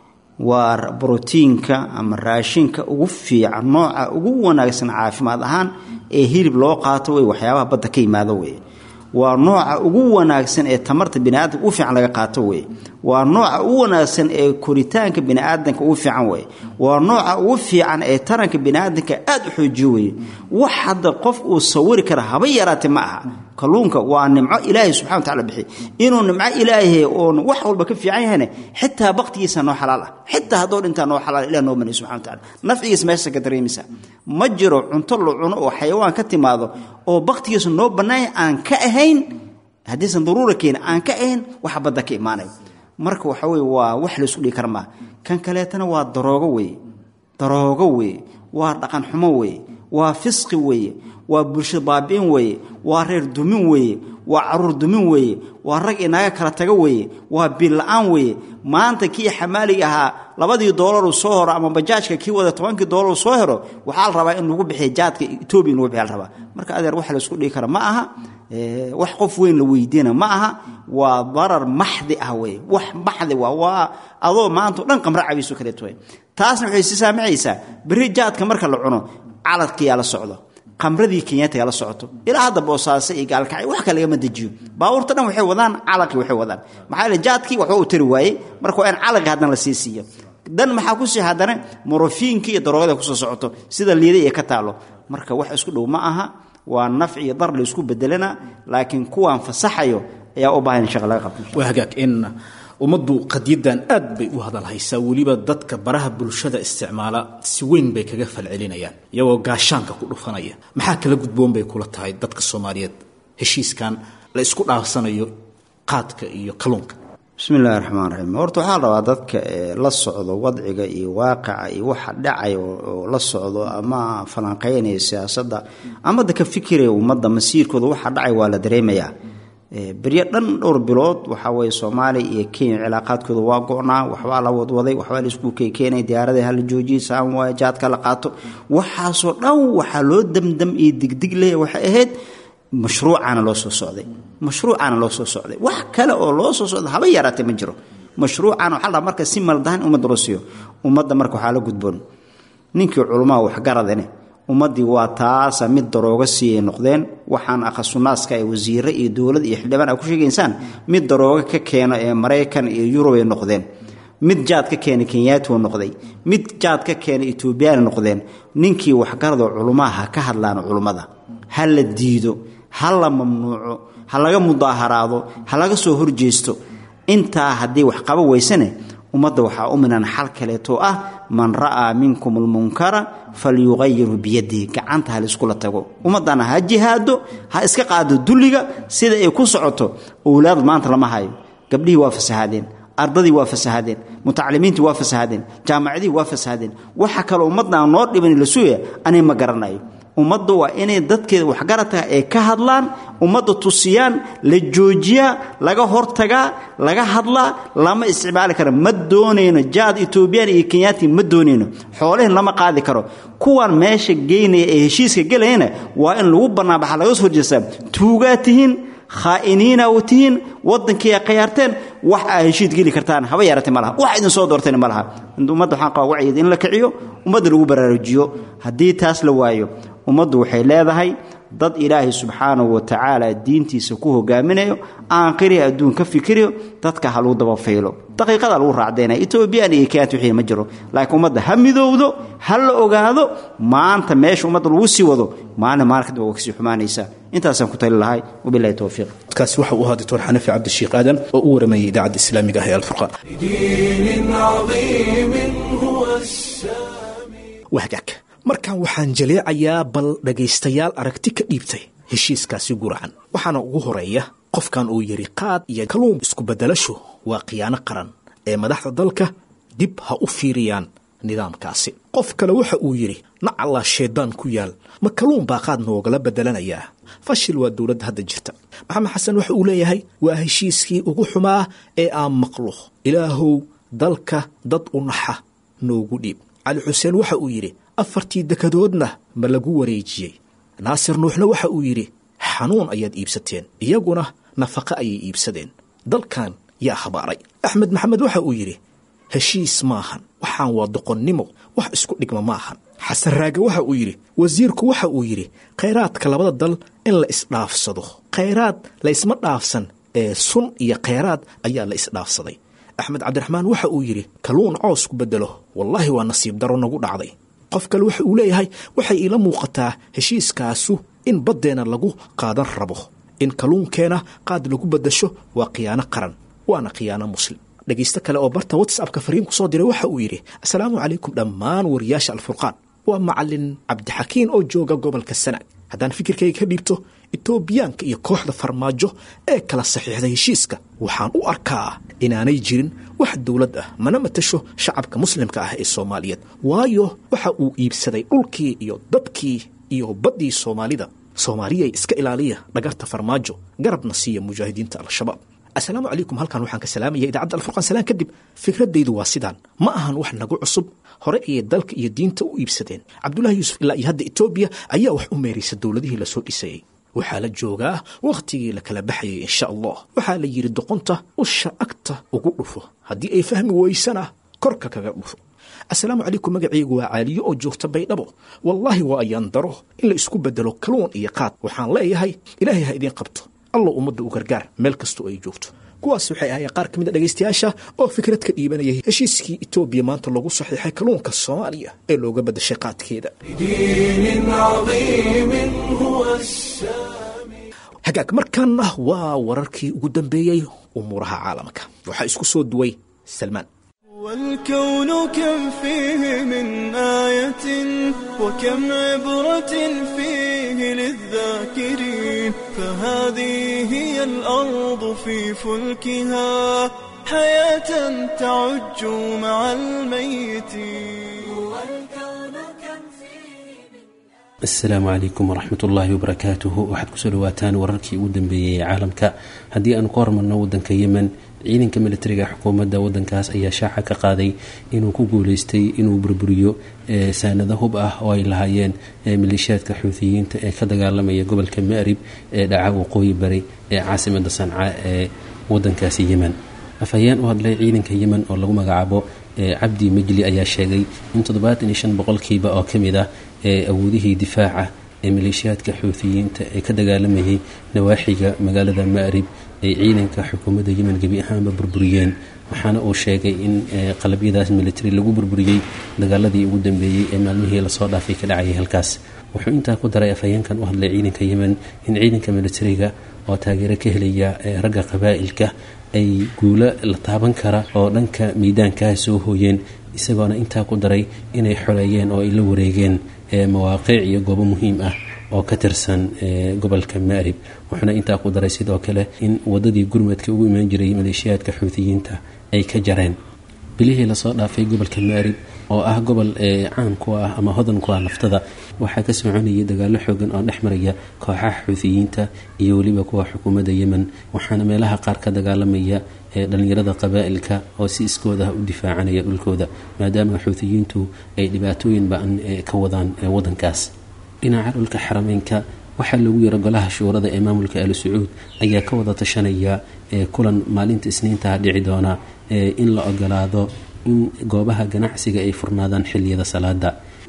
waa brotiinka ama raashinka ugu fiican nooca ugu wanaagsan caafimaad ahaan ee hilib loo qaato wey waxyaabaha badda ka yimaado wey waa nooca ugu wanaagsan ee tamarta biniaadamka ugu fiican laga qaato wey waa nooca ugu wanaagsan ee koritaanka biniaadanka ugu fiican wey waa nooca ugu fiican ee taranka biniaadanka aad u xoojiyo wey wax hadda qof uu sawiri kara haba yaraate ma aha kalluunka waa nimco ilaahay subxana wa tacala bixi inuu nimco ilaahay oon wax walba ka fiican yahayna xitaa baktigiisa noo xalaal ah xitaa haddoo dhintaa noo xalaal ilah noo maniy subxana wa tacala nafcigiisa meesha ka dareemaysa ma jiro cunto la cuno oo xayawaan ka timaado oo baktigiisa noo bannaanya aan ka ahayn haddiisan daruura keeni aan ka ahayn waxa badda ka imaanaya marka waxa weye waa wax laysku dhigi kara maa kan kaleetana waa daroogo weeye daroogo weeye waa dhaqan xumo weeye waa fisqi weeye waa bulsho baabi'in weeye waa reer dumin weeye waa caruur dumin weeye waa rag inaga kala tago weeye waa biilla-aan weeye maanta kii xamaaliga ahaa labadii doolaru soo horo ama bajaajka kii wada tobankii doolaru soo hero waxaa la rabaa in lagu bixiya jaadka etoobiya in lagu bixiya la rabaa marka adeer wax laysku dhigi kara ma aha wax qof weyn la weydiina ma aha waa darar maxdi ah wey wax maxdi waa waa adoo maanta o dhan qamra cabiiso kaleeto wey taasna waxay si saamicaysaa berri jaadka marka la cuno caladkiyaa la socdo qamradii kenyaatiga la socoto ilaa hadda boosaase iyo gaalkacay wax ka lagama dejiyo baabuurta dhan waxay wadaan calaqii waxay wadaan maxaa yeele jaadkii waxba uu tari waayey marka waa in calaqi haddana la sii siiyo dan maxaa ku sii haddana morofiinkii iyo daroogada kusoo socoto sida liida iyo ka taalo marka wax isku dhow ma aha waa nafci iyo dar la isku bedelana laakiin kuwaan fasaxayo ayaa u baahan in shaqa laga qabto waa hagaag in ummaddu qadiyaddan aad bay u hadalhaysaa weliba dadka baraha bulshada isticmaala si weyn bay kaga falcelinayaan iyagoo gaashaanka ku dhufanaya maxaa kala gudboon bay kula tahay dadka soomaaliyeed heshiiskan la isku dhaafsanayo qaadka iyo kalluunka bismi illaahi raxmaan raxiim horta waxaa la rabaa dadka la socdo wadciga iyo waaqica iyo waxa dhacay oo la socdo ama falanqeynaya siyaasadda ama dadka fikiraya ummadda masiirkooda waxa dhacay waa la dareemayaa beryo dhan dhowr bilood waxaa weye soomaaliya iyo kenya cilaaqaadkooda waa go-naa waxbaa la wadwaday waxbaa laisku keenay diyaarada hala joojiyay saan waay jaadka la qaato waxaasoo dhan waxaa loo damdam iyo digdig leh waxay ahayd mashruucaana loo soo socday mashruucaana loo soo socday wax kale oo loo soo socda haba yaraatee ma jiro mashruucaana waxaa la marka si maldahan ummadda loo siiyo ummadda marka waxaa la gudboon ninkii culamaa waxgaradane ummaddii waa taasa mid darooga siiyay noqdeen waxaan akhasunnaaska ee wasiire iyo dowlad iyo xildhibaan a ku sheegaysaan mid darooga ka keeno ee maraykan iyo yurub ay noqdeen mid jaad ka keena kenyaatioo noqday mid jaad ka keena etoobiyaana noqdeen ninkii waxgaradoo culummaha ha ka hadlaan culummada ha la diido ha la mamnuuco ha laga mudaaharaado ha laga soo horjeesto intaa haddii wax qaba weysane ummadda waxaa u minan xal kaleetoo ah man ra'aa minkum almunkara falyuqayirhu biyadihi gacanta ha laiskula tago ummaddana ha jihaado ha iska qaado dulliga sida ay ku socoto owlaad maanta lama hayo gabdhihii waa fasahaadeen ardadii waa fasahadeen mutacalimiintii waa fasahadeen jaamacadihii waa fasahadeen waxa kaloo ummadda aan noo dhiban la sugaya ani ma garanayo ummadda waa inay dadkeeda waxgaradka ay ka hadlaan ummadda tusiyaan la joojiyaa laga hortagaa laga hadlaa lama isticmaali karo ma doonayno jaad etoobiyaan iyo kenyaati ma doonayno xoolahin lama qaadi karo kuwan meesha geynaya ee heshiiska gelayana waa in lagu bannaanbaxa laga soo horjeestaa tuugaa tihiin khaa'iniina u tihiin waddankii ay khayaarteen wax aa heshiid geli kartaan haba yaratay ma laha wax idin soo doortayna ma laha ummadda waxaan qabaa wacyigeed in la kiciyo ummadda lagu baraarujiyo haddii taas la waayo ummaddu waxay leedahay dad ilaahay subxaanahu wa tacaala diintiisa ku hogaaminayo aanqiriya adduun ka fikirayo dadka ha lagu dabafaylo daqiiqada lagu raacdayna etoobiyaan iyo kenyat wixii ma jiro laakiin ummadda ha midowdo ha la ogaado maanta meesha ummadda lagu sii wado maalin maalin kadib waa kasii xumaanaysaa intaasaan ku tali lahay wabilahi towfiiq kaasi waxa uu ahaa doctor xanafi cabdishiikh aadan oo u waramayay idaacadda islaamiga ah ee alfurqaan دين عظيم هو السامي wahagaag markan waxaan jaleecayaa bal dhegaystayaal aragti ka dhiibtay heshiiskaasi guracan waxaana ugu horeeya qofkan uu yidhi qaad iyo kaluun isku beddelashu waa khiyaano qaran ee madaxda dalka dib ha u fiiriyaan nidaamkaasi qof kale waxa uu yidhi nacallaa shaydaan ku yaal ma kaluun baa qaad noogala beddelanayaa fashil waa dowladda hadda jirta maxamed xasan waxa uu leeyahay waa heshiiskii ugu xumaa ee aan maqlo ilaahow dalka dad u naxa noogu dhiib cali xuseen waxa uu yidhi afartii dekadoodna ma lagu wareejiyey naasir nuuxna waxa uu yidhi xanuun ayaad iibsateen iyaguna nafaqo ayay iibsadeen dalkan yaa habaaray axmed maxamed waxa uu yidhi heshiis maahan waxaan waa doqonnimo wax isku dhigma maahan xasan raage waxa uu yidhi wasiirku waxa uu yidhi khayraadka labada dal in la isdhaafsado khayraad laysma dhaafsan ee sun iyo khayraad ayaa la isdhaafsaday axmed cabdiraxmaan waxa uu yidhi kaluun coos ku beddelo wallaahi waa nasiib daro nagu dhacday qof kale waxa uu leeyahay waxay iila muuqataa heshiiskaasu in baddeenna lagu qaadan rabo in kaluunkeena qaad lagu beddasho waa khiyaano qaran waana khiyaano muslim dhegaysto kale oo barta whatsappka fariin ku soo diray waxa uu yidhi assalaamu calaykum dhammaan wariyaasha alfurqaan waa macalin cabdixakiin oo jooga gobolka sanaag haddaan fikirkayga ka dhiibto etoobiyaanka iyo kooxda farmaajo ee kala saxiixday heshiiska waxaan u arkaa inaanay jirin wax dowlad ah mana matasho shacabka muslimka ah ee soomaaliyeed waayo waxa uu iibsaday dhulkii iyo dadkii iyo baddii soomaalida soomaaliyay iska ilaaliya dhagarta farmaajo garabna siiya mujaahidiinta al-shabaab assalaamu calaykum halkan waxaan ka salaamaya idaacadda alfurqaan salaan kadib fikraddaydu waa sidaan ma ahan wax nagu cusub hore ayay dalka iyo diinta u iibsadeen cabdullaahi yuusuf ilaa iyo hadda etoobiya ayaa wax u meeraysa dowladihii lasoo dhisayey waxaa la joogaa wakhtigii la kala baxayay insha allah waxaa la yidhi doqonta usha agta ugu dhufo haddii ay fahmi weysana korka kaga dhufo assalaamu calaykum magacaygu waa caaliyo oo joogta baydhabo wallaahi waa ayaan daro in la isku beddelo kaluun iyo qaad waxaan leeyahay ilaahay ha idiin qabto allah ummadda u gargaar meel kastoo ay joogto kuwaas waxay ahaayeen qaar ka mid a dhegaystayaasha oo fikrad ka dhiibanayay heshiiskii etoobiya maanta lagu saxiixay kaluunka soomaaliya ee looga beddashay qaadkeeda دين عظيم هو السامي hagaag markaana waa wararkii ugu dambeeyey umuuraha caalamka waxaa isku soo duway salmaan والكون كم فيه من آية وكم عبرة فيه للذاكرين فهذه هي الأرض في فلكها حياة تعج مع الميتين asalaamu calaykum waraxmat ullaahi wabarakaatuhu waxaad kusoo dhawaataan wararkii ugu dambeeyey ee caalamka haddii aanu ka hormarno wadanka yemen ciidanka militariga xukuumadda wadankaas ayaa shaaca ka qaaday inuu ku guuleystay inuu burburiyo saanado hub ah oo ay lahaayeen maleeshiyaadka xuutiyiinta ee ka dagaalamaya gobolka maarib ee dhaca waqooyi bari ee caasimada sanca ee wadankaasi yemen afhayeen u hadlay ciidanka yemen oo lagu magacaabo cabdi majli ayaa sheegay in toddobaatan iyo shan boqolkiiba oo ka mid ah ee awoodihii difaaca ee maleeshiyaadka xuutiyiinta ee ka dagaalamayay nawaaxiga magaalada maarib ay ciidanka xukuumadda yemen gebi ahaanba burburiyeen waxaana uu sheegay in qalabyadaas military lagu burburiyey dagaaladii ugu dambeeyey ee maalmihii lasoo dhaafay ka dhacayay halkaas wuxuu intaa ku daray afhayeenkan u hadlay ciidanka yemen in ciidanka militariga oo taageero ka helaya ragga qabaa'ilka ay guulo la taaban kara oo dhanka miidaankaa soo hooyeen isagoona intaa ku daray inay xoleeyeen oo ay la wareegeen mawaaqiic iyo goobo muhiim ah oo ka tirsan gobolka maarib wuxuuna intaa ku daray sidoo kale in wadadii gurmadka ugu imaan jiray maleeshiyaadka xuutiyiinta ay ka jareen bilihii lasoo dhaafay gobolka maarib oo ah gobol caan ku ah ama hodan ku ah naftada waxaa ka soconayay dagaalo xoogan oo dhex maraya kooxaha xuutiyiinta iyo weliba kuwa xukuumadda yemen waxaana meelaha qaar ka dagaalamaya dhalinyarada qabaa'ilka oo si iskooda u difaacanaya dhulkooda maadaama xuutiyiintu ay dhibaatooyin ba-an ka wadaan wadankaas dhinaca dhulka xarameynka waxaa loogu yaro golaha shuurada ee maamulka ali sacuud ayaa ka wada tashanaya kulan maalinta isniintaha dhici doona in la ogolaado in goobaha ganacsiga ay furnaadaan xiliyada salaada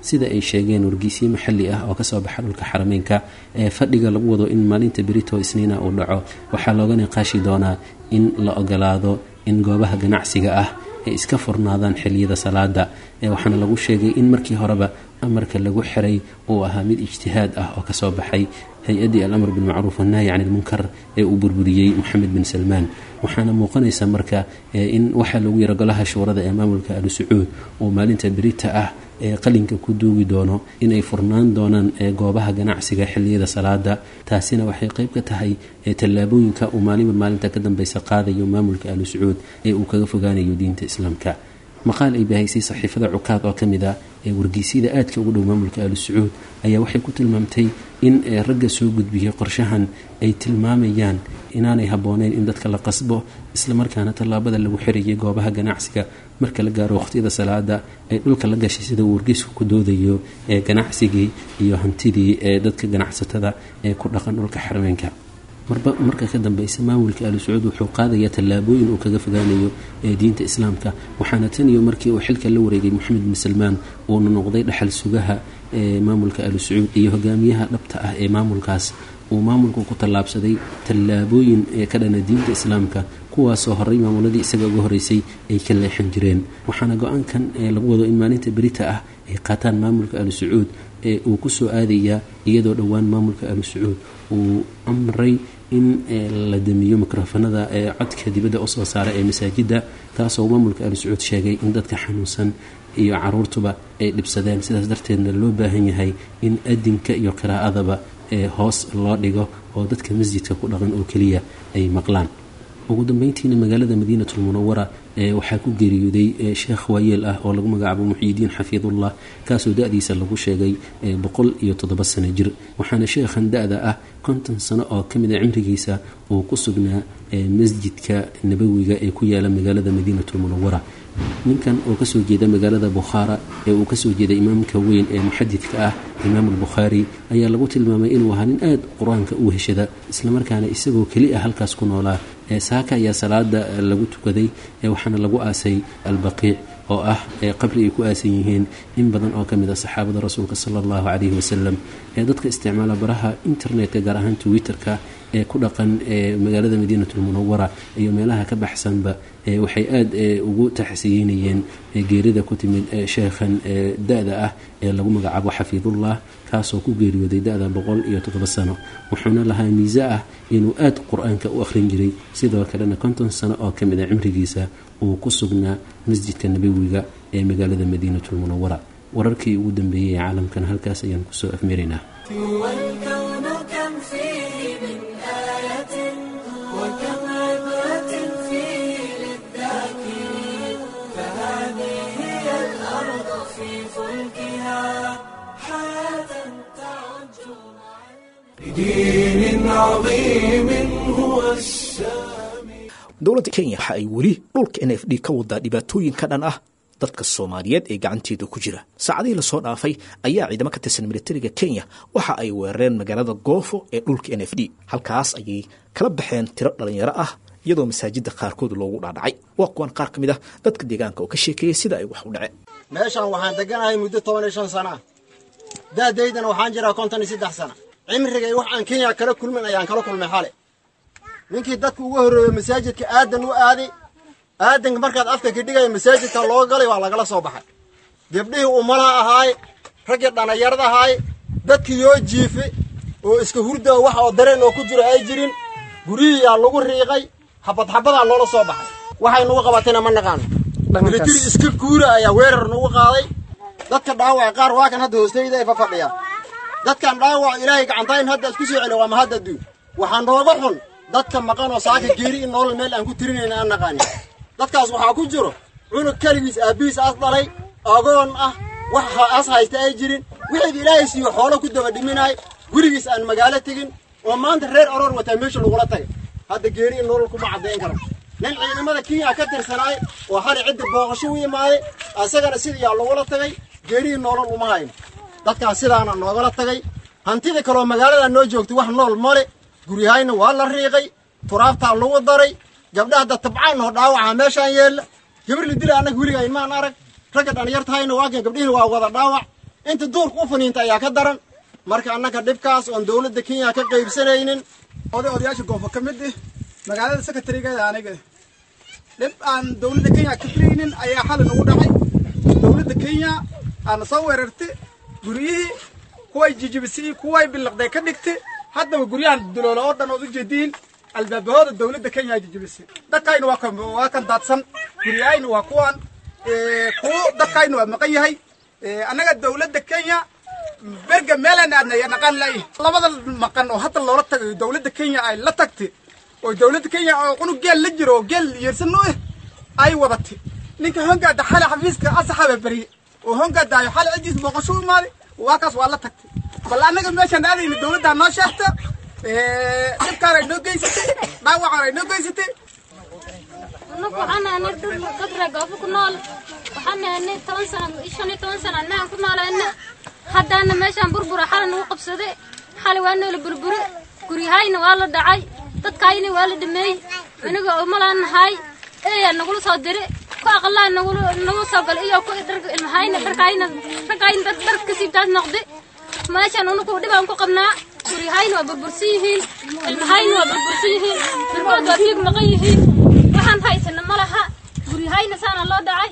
sida ay sheegeen wargeysyo maxalli ah oo kasoo baxa dhulka xarameynka ee fadhiga lagu wado in maalinta berito isniina uu dhaco waxaa looga niqaashi doonaa in la ogolaado in goobaha ganacsiga ah ay iska furnaadaan xiliyada salaada waxaana lagu sheegay in markii horeba amarka lagu xiray uu ahaa mid ijtihaad ah oo kasoo baxay hay-addii alamr bilmacruuf wannahyi can ilmunkar ee uu burburiyey moxamed bin salmaan waxaana muuqanaysa marka in waxaa lagu yara golaha shuurada ee maamulka alu sacuud uu maalinta berita ah ee qalinka ku duugi doono inay furnaan doonaan goobaha ganacsiga xiliyada salaada taasina waxay qeyb ka tahay tallaabooyinka uu maalinba maalinta ka dambeysa qaadayo maamulka alu sacuud ee uu kaga fogaanayo diinta islaamka maqaal ay bahaysay saxiifada cukaad oo ka mid ah ee wargeysyada aadka ugu dhow maamulka alu sacuud ayaa waxay ku tilmaamtay in ragga soo gudbiyey qorshahan ay tilmaamayaan inaanay habbooneyn in dadka la qasbo islamarkaana tallaabada lagu xirayay goobaha ganacsiga marka la gaaro waqhtiyada salaada ay dhulka la gashay sida uu wargeysku ku doodayo ee ganacsigii iyo hantidii ee dadka ganacsatada ee ku dhaqan dhulka xarmeenka marba marka ka dambeysa maamulka alu sacuud wuxuu qaadayaa tallaabooyin uu kaga fogaanayo ee diinta islaamka waxaana tan iyo markii uu xilka la wareegay moxamed bin salmaan uuna noqday dhaxal sugaha ee maamulka alu sacuud iyo hogaamiyaha dhabta ah ee maamulkaas uu maamulku ku tallaabsaday tallaabooyin ee ka dhana diinta islaamka kuwaasoo horey maamuladii isaga uga horeysay ay ka leexan jireen waxaana go-aankan lagu wado in maalinta berita ah ay qaataan maamulka alu sacuud ee uu kusoo aadayaa iyadoo dhowaan maamulka alu sacuud uu amray in la damiyo mikrofanada ee codka dibadda usoo saara ee masaajidda taasoo maamulka alu sacuud sheegay in dadka xanuunsan iyo caruurtuba ay dhibsadeen sidaas darteedna loo baahan yahay in adinka iyo qiraa'adaba ee hoos loo dhigo oo dadka masjidka ku dhaqan oo keliya ay maqlaan ugu dambeyntiina magaalada madiinatul munawara ee waxaa ku geeriyooday sheekh waayeel ah oo lagu magacaabo muxyidiin xafiidullah kaasoo da-diisa lagu sheegay boqol iyo toddoba sano jir waxaana sheekhan da-da ah konton sano oo ka mid a cimrigiisa uu ku sugnaa masjidka nabawiga ee ku yaala magaalada madiinatul munawara ninkan oo kasoo jeeda magaalada bukhaara ee uu kasoo jeeda imaamka weyn ee muxadidka ah imaam albukhaari ayaa lagu tilmaamay inuu ahaa nin aad qur-aanka u heshada islamarkaana isagoo keli ah halkaas ku noolaa saaka ayaa salaada lagu tukaday waxaana lagu aasay albaqiic oo ah qabri ay ku aasan yihiin in badan oo kamid a saxaabada rasuulka sala allahu calayhi wasalam ee dadka isticmaala baraha internetka gaar ahaan twitter-ka ee ku dhaqan magaalada madiinatul munawara iyo meelaha ka baxsanba waxay aada ugu taxsiyeynayeen geerida ku timid sheekhan da-da ah ee lagu magacaabo xafiidullah kaasoo ku geeriyooday da-da boqol iyo toddoba sano wuxuuna lahaa miise ah inuu aada qur-aanka u akhrin jiray sidoo kalena konton sano oo ka mid a cimrigiisa uu ku sugnaa masjidka nabawiga ee magaalada madiinatul munawara wararkii ugu dambeeyey ee caalamkan halkaas ayaan kusoo afmaraynaa والكون كم فيه من آية وكم عبرة فيه للذاكرين فهذه هي الأرض في فلكها حياة تعج مع لدين عظيم هو السامي dowladda kenya waxa ay weli dhulka n f d ka wadaa dhibaatooyin ka dhan ah dadka soomaaliyeed ee gacanteeda ku jira saacadihii lasoo dhaafay ayaa ciidamo ka tirsan militariga kenya waxa ay weerareen magaalada goofo ee dhulka n f d halkaas ayay kala baxeen tiro dhallinyaro ah iyadoo masaajidda qaarkood loogu dhaadhacay waa kuwan qaar ka mid ah dadka deegaanka oo ka sheekeeyay sida ay wax u dhaceen meeshaan waxaan deganahay muddo toban iyo shan sana ah da'daydana waxaan jiraa konton iyo saddex sana cimrigay wax aan kenya kala kulmin ayaan kala kulmay xale ninkii dadka ugu horreeyo masaajidka aadan u aaday aadanka markaad afka ka dhigaya masaajidka loo galay waa lagala soo baxay gabdhihii umalaha ahaay raggii dhallinyarada ahaay dadkii yoo jiife oo iska hurda wax oo dareen oo ku jiro ay jirin guryihiyaa lagu riiqay xabad xabadaa loola soo baxay waxay nugu qabatayna ma naqaano militari iska guura ayaa weerar nugu qaaday dadka dhaawaca qaar waa kan hadda hoostayda ay fafadhiyaan dadkan dhaawac ilaahay gacantayn hadda isku soo celiya waa mahad adduun waxaa nooga xun dadka maqan oo saaka geeri in nolol meel aan ku tirinayna aan naqaanin dadkaas waxaa ku jiro cunug keligiis aabbihiis as dhalay agoon ah wax as haysta ay jirin wixii ilaahay siiyo xoolo ku daba dhiminaay gurigiis aan magaalo tegin oo maanta reer aroor wataa meesha lagula tagay hadda geeri in nolol kuma caddayn karo nin ciidamada kenya ka tirsanaay oo hali cidda booqasho u imaaday asagana sidayaa lagula tagay geerihii nolol uma hayn dadkaas sidaana noogala tagay hantida kaloo magaalada noo joogtay wax nool male guryahayna waa la riiqay turaabtaa lagu daray gabdhaha da tabcaan oo dhaawaca meeshaan yeella gabar la dila annaga weligayn maan arag ragga dhallinyartahayna waa kan gabdhihiina waa wada dhaawac inta duurka u faniinta ayaa ka daran marka annaga dhibkaas oon dowladda kenya ka qaybsanaynin oday odayaasha goofo ka mid ah magaalada secretarigeeda aniga dhib aan dowladda kenya ka filaynin ayaa xalay nagu dhacay dowladda kenya aana soo weerartay guryihii kuway jijibisay kuway bilaqday ka dhigtay haddaba guryahan duloola oo dhan ood u jeediin albaabahooda dowladda kenya jijibisay dadkayna waa kan waa kan daadsan guryahayna waa kuwan kuwo dadkayna waa maqan yahay annaga dowladda kenya berga meelaan aadna ayaa naqaan laayi labada maqan oo hadda loola tagayo dowladda kenya ay la tagtay oo dowladda kenya oo cunug geel la jiro oo geel yeersan u eh ay wadatay ninka hongaada xale xafiiska asaxaba beriye oo hongaadaayo xale cidiis booqasho u imaaday waa kaas waa la tagtay bal annaga meeshaan aadayna dowladdaa noo sheegta dhibkaan ay noo geysatay dhaawacaan ay noo geysatay annagu waxaan nahanay dhul gabra goofo ku nool waxaan nahanay toban sano shan iyo toban sano annagaan ku noolayna haddaana meeshaan burbura xala nagu qabsaday xali waa noola burbure guryahayna waa la dhacay dadkaayna waa la dhameeyey aniga umalaan nahay eeyaa nagula soo diri ku aqalaa nagula nagu soo galay iyo ku dharka ilmahayna dharkaayna raggaayna dad dhar ka siibtaas noqday meeshaan unugu dhibaan ku qabnaa guryahayna waa burbursan yihiin ilmahayna waa burbursan yihiin birkood waa fiig maqan yihiin waxaan haysana ma laha guryahayna saana loo dhacay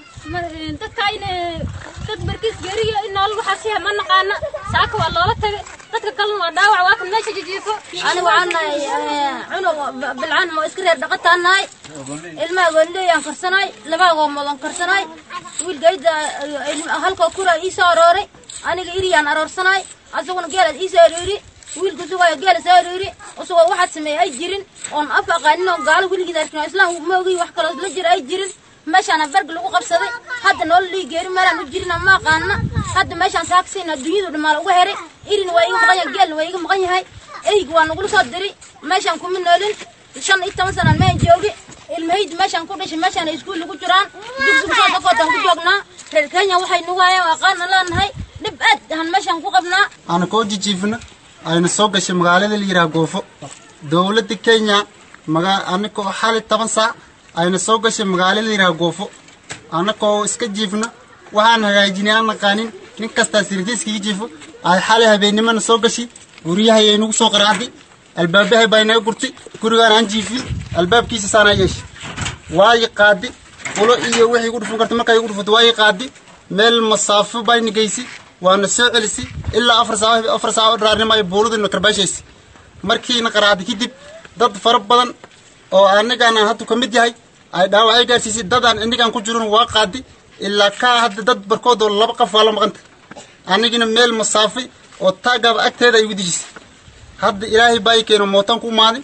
dadkaayna dad barkiis geeriyo in nool waxaasiha ma naqaana saaka waa loola tagay dadka kalena waa dhaawac waa kan meesha jijiifo ani waxaan nahay cunug bilcaan oo iska reer dhaqataan nahay ilmaha goonleeyaan karsanay labaa goomoodaan karsanay wiilgayda halkoo kura ii soo arooray aniga iriyaan aroorsanay asaguna geelaad ii soo aroori wiilka sugaayo geela soo aroori isagoo waxaad sameeyey ay jirin oon af aqaanin oo gaalo weligiid arkin oo islaam ma ogiy wax kaloo la jira ay jirin meeshaana berg lagu qabsaday hadda noola lii geeri meelaan u jirina ma aqaana hadda meeshaan saakasiina dunyadu dhamaal uga heray irina waa iga maqan yahay geelna waa iga maqan yahay eyga waa nagula soo diri meeshaan kuma noolin shan iyo toban sanaan meen joogi ilmahayda meeshaan ku dhashay meeshaan iskuul lagu jiraan dugsiga soo dakootaan ku joognaa reer kenya waxay nagu hayaan aqaana leenahay dhib aad ahan meeshaan ku qabnaa aana koo jijiifna ayna soo gashay magaalada la yidhaha goofo dowladda kenya maga anakoo xali toban saac ayna soo gashay magaalada la yidhaha goofo anakoo iska jiifna waxaan hagaajinay aan naqaanin nin kastaa sirdiiskiga jiifo ay xalay habeennimana soo gashay guryahayay nagu soo qaraacday albaabahay baa inaga gurtay gurigaan aan jiifin albaabkiisa saanaa yeeshay waayi qaadi ulo iyo wixii igu dhufan karta markaa igu dhufato waayi qaadi meel masaafo bayna geysay waana soo celisay ilaa afar saac afar saac oo dharaarnimo ay buuladina karbaashaysay markiina qaraacday kadib dad fara badan oo anigaan aan hadda ka mid yahay ay dhaawacay gaarsiisay dadaan inigaan ku jirin waa qaadi ilaa kaa hadda dad barkood oo laba qof waa la maqanta anigina meel masaafay oo taagaaba agteeda ay igu dejisay hadda ilaahay baa ii keeno mootaan ku umaaday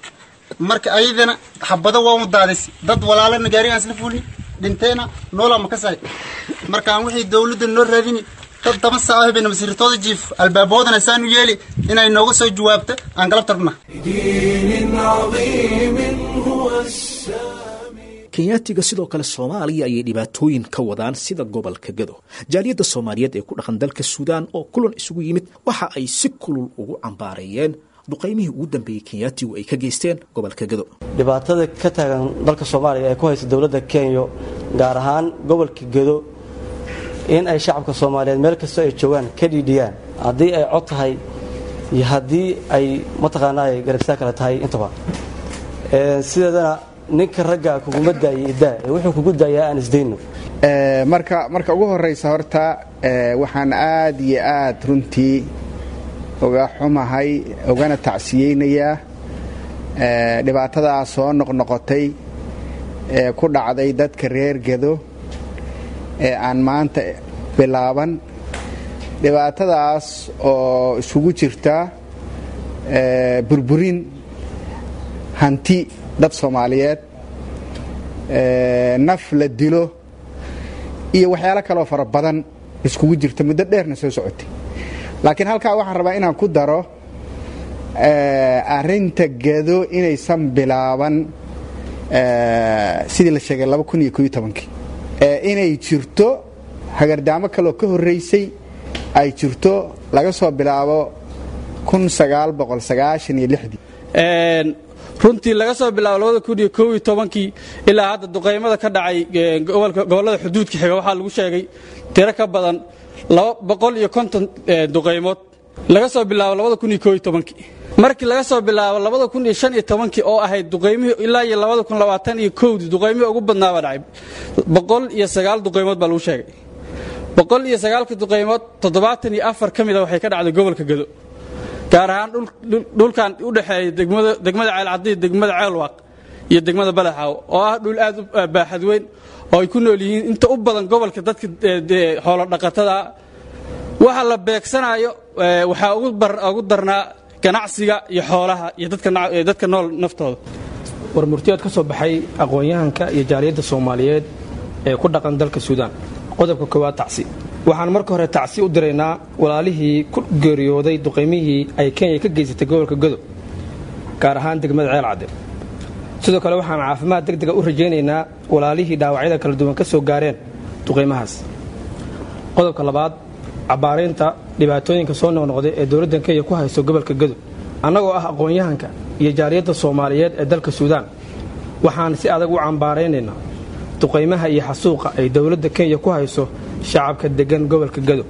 marka ayadana xabado waa u daadisay dad walaalana gaarigaan isla fuulni dhinteena noolaa ma ka sahay markaan wixii dowladda noo raadini dad toban saac habeen masiirtooda jiif albaaboodana saan u yeeli inay nooga soo jawaabto aan galab tarbna دين عظيم هو السامي kenyaatiga sidoo kale soomaaliya ayay dhibaatooyin ka wadaan sida gobolka gado jaaliyadda soomaaliyeed ee ku dhaqan dalka suudaan oo kulan isugu yimid waxa ay si kulul ugu cambaareeyeen duqaymihii ugu dambeeyey kenyaatigu ay ka geysteen gobolka gado dhibaatada ka taagan dalka soomaaliya ee ku haysa dowladda kenya gaar ahaan gobolka gedo in ay shacabka soomaaliyeed meel kastoo ay joogaan ka dhiidhiyaan haddii ay cod tahay iyo haddii ay mataqaanaa garabsaa kale tahay intaba sideedana ninka ragga kuguma daayo idaa ee wuxuu kugu daayaa aan isdayno marka marka ugu horeysa horta waxaan aad iyo aad runtii uga xumahay ugana tacsiyeynayaa dhibaatadaa soo noqnoqotay ee ku dhacday dadka reer gedo ee aan maanta bilaaban dhibaatadaas oo isugu jirta burburin hanti dad soomaaliyeed naf la dilo iyo waxyaalo kaloo fara badan iskugu jirta muddo dheerna soo socotay laakiin halkaa waxaan rabaa inaan ku daro arinta gedo inaysan bilaaban sidii la sheegay inay jirto hagardaamo kaleoo ka horreysay ay jirto laga soo bilaabo runtii laga soo bilaabo labada kun iyo kow iyo tobankii ilaa hadda duqaymada ka dhacay gobollada xuduudka xiga waxaa lagu sheegay tiro ka badan laba boqol iyo konton duqaymood laga soo bilaabo labada kun iyo kow iyo tobankii markii laga soo bilaabo labada kun iyo shan iyo tobankii oo ahayd duqaymihii ilaa iyo labada kun labaatan iyo kowdii duqaymihii ugu badnaaba dhacay boqol iyo sagaal duqaymood baa lagu sheegay boqol iyo sagaalka duqaymood toddobaatan iyo afar ka mida waxay ka dhacday gobolka gado gaar ahaan dhulkan u dhexeeya degmada ceelcaddi degmada ceelwaaq iyo degmada balaxaaw oo ah dhul aad u baaxad weyn oo ay ku nool yihiin inta u badan gobolka dadka xoolo dhaqatada waxa la beegsanayo waxaa ugu darnaa ganacsiga iyo xoolaha iyo dadka nool naftooda war murtiyood ka soo baxay aqoon-yahanka iyo jaaliyadda soomaaliyeed ee ku dhaqan dalka suudaan qodobka koowaad tacsi waxaan marka hore tacsi u diraynaa walaalihii ku geeriyooday duqaymihii ay kenya ka geysatay gobolka godob gaar ahaan degmada ceel cadde sidoo kale waxaan caafimaad deg dega u rajaynaynaa walaalihii dhaawacyada kala duwan ka soo gaareen duqaymahaas qodobka labaad cabbaaraynta dhibaatooyinka soo noqnoqday ee dowladdan kenya ku hayso gobolka godob annagoo ah aqoon-yahanka iyo jaaliyadda soomaaliyeed ee dalka suudaan waxaan si adag u cambaaraynaynaa duqaymaha iyo xasuuqa ay dowladda kenya ku hayso shacabka deggan gobolka gado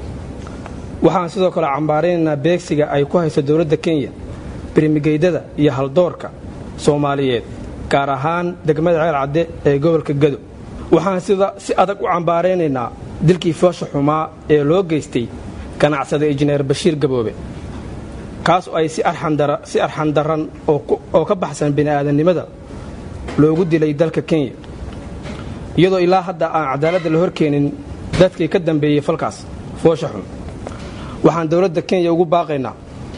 waxaan sidoo kale cambaaraynaynaa beegsiga ay ku hayso dowladda kenya birmigeydada iyo haldoorka soomaaliyeed gaar ahaan degmada ceel cadde ee gobolka gado waxaan sida si adag u cambaaraynaynaa dilkii foosha xumaa ee loo geystay ganacsada injineer bashiir gaboobe kaas oo ay si arxandaran oo ka baxsan bini'aadannimada loogu dilay dalka kenya iyadoo ilaa hadda aan cadaaladda la horkeenin dadkii ka dambeeyey falkaas foosha xun waxaan dowladda kenya ugu baaqaynaa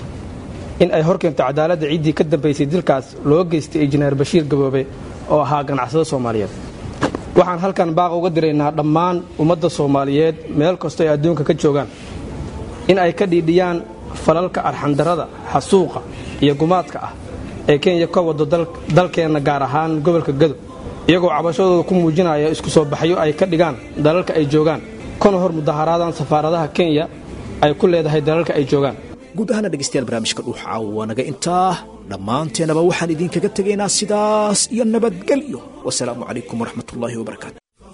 in ay horkeento cadaaladda ciddii ka dambaysay dilkaas loo geystay injineer bashiir gaboobe oo ahaa ganacsado soomaaliyeed waxaan halkan baaqa uga diraynaa dhammaan ummadda soomaaliyeed meel kastoo ay adduunka ka joogaan in ay ka dhiidhiyaan falalka arxandarrada xasuuqa iyo gumaadka ah ee kenya ka wado dalkeenna gaar ahaan gobolka gado iyagoo cabashadooda ku muujinaya isku soo baxyo ay ka dhigaan dalalka ay joogaan kana hor mudaharaadaan safaaradaha kenya ay ku leedahay dalalka ay joogaan guud ahaana dhegeystayaal barnaamijka dhuuxa waa naga intaa dhammaanteenaba waxaan idinkaga tegaynaa sidaas iyo nabadgelyo wasalaamu calaykum waraxmatullaahi wabarakaatu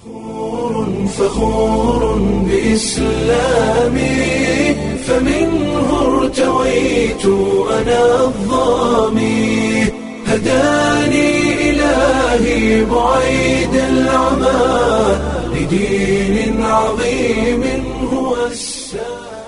فخور بإسلامي فمنه ارتويت أنا الظامي هداني إلهي بعيد العمى لدين عظيم هو السلام